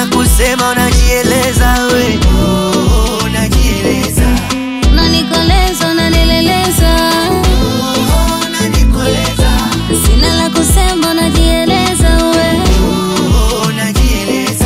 cha kusema unajieleza we oh, unajieleza unanikoleza unanileleza oh, unanikoleza sina la kusema unajieleza we oh, unajieleza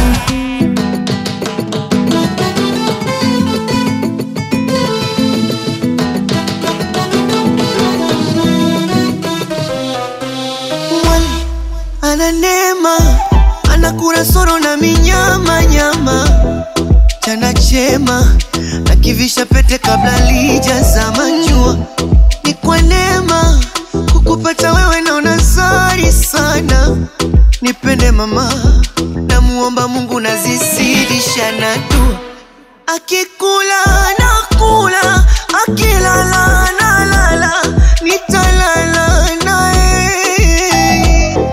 mwali ana neema anakula soro na minyama nyama chana chema na kivisha pete kabla lijazama jua ni kwa neema kukupata wewe naona zari sana nipende mama namuomba mungu nazizidisha na dua akikula nakula akilala nalala nitalala naye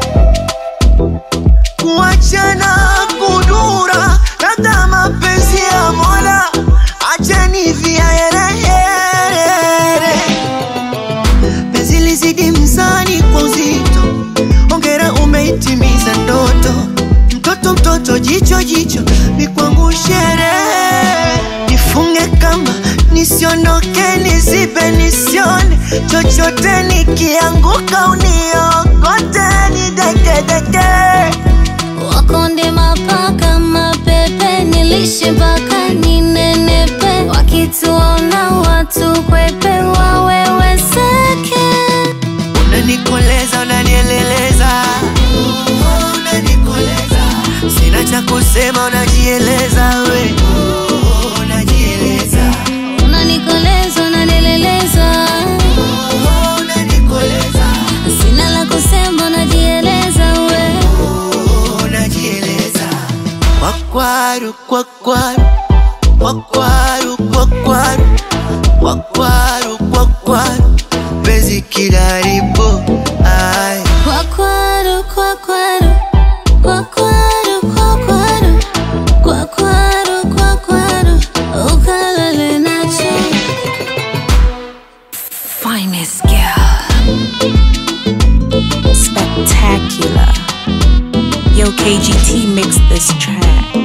kuachana kudura labda mapenzi ya mola achani viaerehere penzi lizidi mzani kwa uzito ongera umeitimiza ndoto mtoto mtoto jicho jicho ni kwangu sherehe nifunge kamba nisiondoke nizibe nisione chochote nikianguka uniokote nidekedeke wakonde mapaka mapepe nilishe mpaka ninenepe wakituona watu kwepe waweweseke unanikoleza unanieleleza Oh, unanikoleza sina cha kusema unajieleza we Oh, unajieleza unanikoleza unanileleza Oh, unanikoleza sina la kusema unajieleza we Oh, unajieleza kwakwaru kwakwaru kwakwaru kwakwaru kwakwaru kwakwaru penzi kilaribu ai kwakwaru kwakwaru kwakwaru kwakwaru kwakwaru kwakwaru ukalale nacho Finest girl. Spectacular. Yo, KGT mixed this track.